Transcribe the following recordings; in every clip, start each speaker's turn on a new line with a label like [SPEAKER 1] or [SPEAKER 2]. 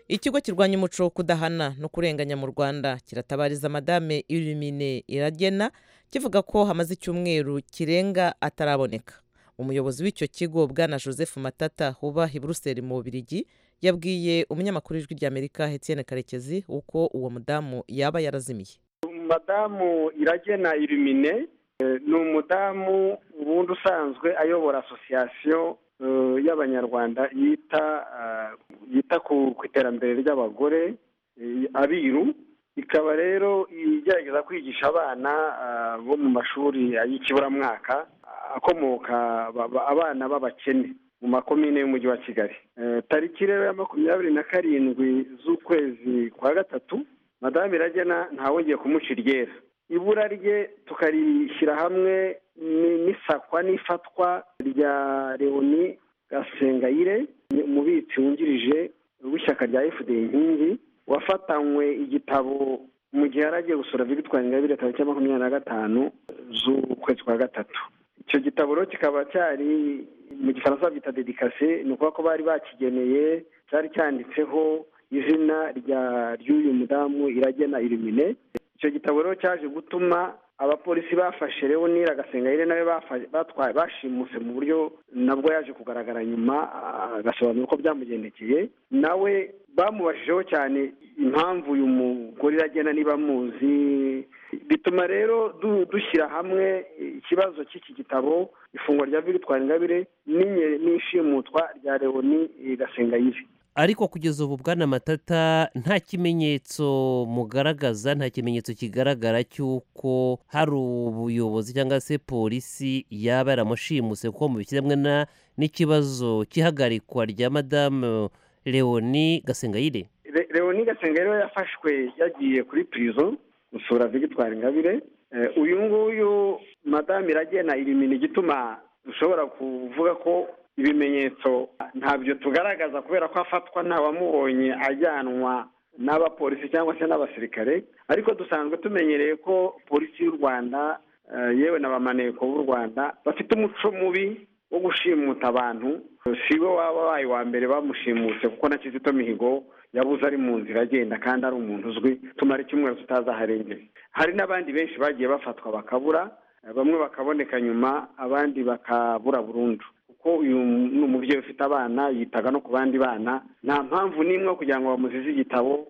[SPEAKER 1] ikigo kirwanya umuco wo kudahana no kurenganya mu rwanda kiratabariza madame Illumine iragena kivuga ko hamaze icyumweru kirenga ataraboneka umuyobozi w'icyo kigo bwana joseph matata huba i buruseli mu bubirigi yabwiye umunyamakuru w'ijwi ry'amerika Etienne karekezi uko uwo mudamu yaba yarazimiye
[SPEAKER 2] madamu iragena Illumine ni umudamu ubundi usanzwe ayobora asosiyasiyo y'abanyarwanda yita yita ku iterambere ry'abagore abiru ikaba rero igerageza kwigisha abana bo mu mashuri y'ikiburamwaka akomoka abana b'abakene mu makomine y'umujyi wa kigali tariki rero ya makumyabiri na karindwi z'ukwezi kwa gatatu madame iragena ntawongeye kumuca iryera ibura rye tukarishyira hamwe n'isakwa n'ifatwa rya leoni gasengayire ni umubitsi wungirije w'ishyaka rya fda inkingi wafatanywe igitabo mu gihe yari agiye gusura victoire ingabire tariki ya makumyabiri na gatanu z'ukwezi kwa gatatu icyo gitabo rero kikaba cyari mu gifaransa byita dedikase ni ukuvuga ko bari bakigeneye cyari cyanditseho izina rya ry'uyu mudamu iragena irimine icyo gitabo rero cyaje gutuma abapolisi bafashe leonire agasengayire nawe batwaye bashimuse mu buryo nabwo yaje kugaragara nyuma agasobanura uko byamugendekeye nawe bamubashijeho cyane impamvu uyu mugore iragena niba amuzi bituma rero dushyira hamwe ikibazo cy'iki gitabo ifungwa rya victoire ingabire n'ishimutwa rya leoni gasengayire
[SPEAKER 3] ariko kugeza ubu bwana matata nta kimenyetso mugaragaza nta kimenyetso kigaragara cy'uko hari ubuyobozi cyangwa se polisi yaba yaramushimuse kuko mubishyiramo n'ikibazo cy'ihagarikwa rya madamu leoni gasengayire
[SPEAKER 2] leoni gasengayire yafashwe yagiye kuri pirizo gusura victoire ingabire uyu nguyu madamu iragena ibimini igituma dushobora kuvuga ko ibimenyetso ntabyo tugaragaza kubera ko afatwa ntawamubonye ajyanwa n'abapolisi cyangwa se n'abasirikare ariko dusanzwe tumenyereye ko polisi y'u rwanda yewe na bamaneko b'u rwanda bafite umuco mubi wo gushimuta abantu si we waba wabaye uwa mbere bamushimutse kuko na kizito mihigo yabuze ari mu nzira agenda kandi ari umuntu uzwi tumara icyumweru tutazaharengera hari n'abandi benshi bagiye bafatwa bakabura bamwe bakaboneka nyuma abandi bakabura burundu kuko uyu ni umubyeyi ufite abana yitaga no ku bandi bana nta mpamvu n'imwe kugira ngo bamuzize igitabo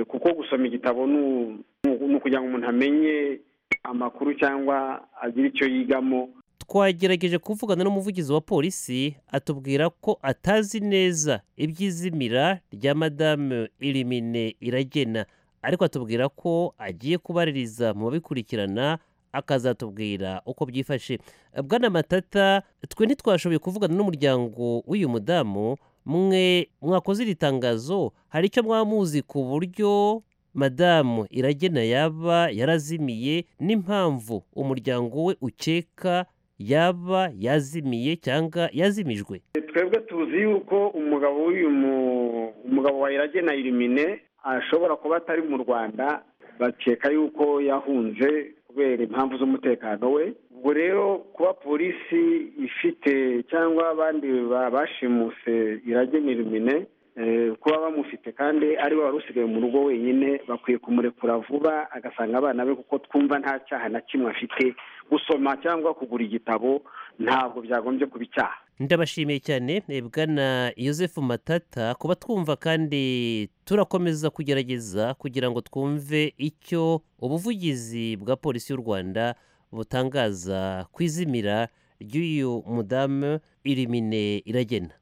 [SPEAKER 2] kuko gusoma igitabo ni ukugira ngo umuntu amenye amakuru cyangwa agire icyo yigamo
[SPEAKER 3] twagerageje kuvugana n'umuvugizi wa polisi atubwira ko atazi neza iby'izimira rya madamu irimine iragena ariko atubwira ko agiye kubaririza mu babikurikirana akazatubwira uko byifashe bwana matata twe ntitwashoboye kuvugana n'umuryango w'uyu mudamu mwe mwakoze iri tangazo hari icyo mwamuzi ku buryo madamu iragena yaba yarazimiye n'impamvu umuryango we ukeka yaba yazimiye cyangwa yazimijwe
[SPEAKER 2] twebwe tuzi yuko umugabo w'uyu mugabo wa iragena irimine ashobora kuba atari mu rwanda bakeka yuko yahunze kubera impamvu z'umutekano we ubwo rero kuba polisi ifite cyangwa abandi bashimuse iragenera imine kuba bamufite kandi ari we wari usigaye mu rugo wenyine bakwiye kumurekura vuba agasanga abana be kuko twumva nta cyaha na kimwe afite gusoma cyangwa kugura igitabo ntabwo byagombye kuba icyaha
[SPEAKER 3] ndabashimiye cyane bwana Joseph matata kuba twumva kandi turakomeza kugerageza kugira ngo twumve icyo ubuvugizi bwa polisi y'u rwanda butangaza ku izimira ry'uyu mudamu irimine iragena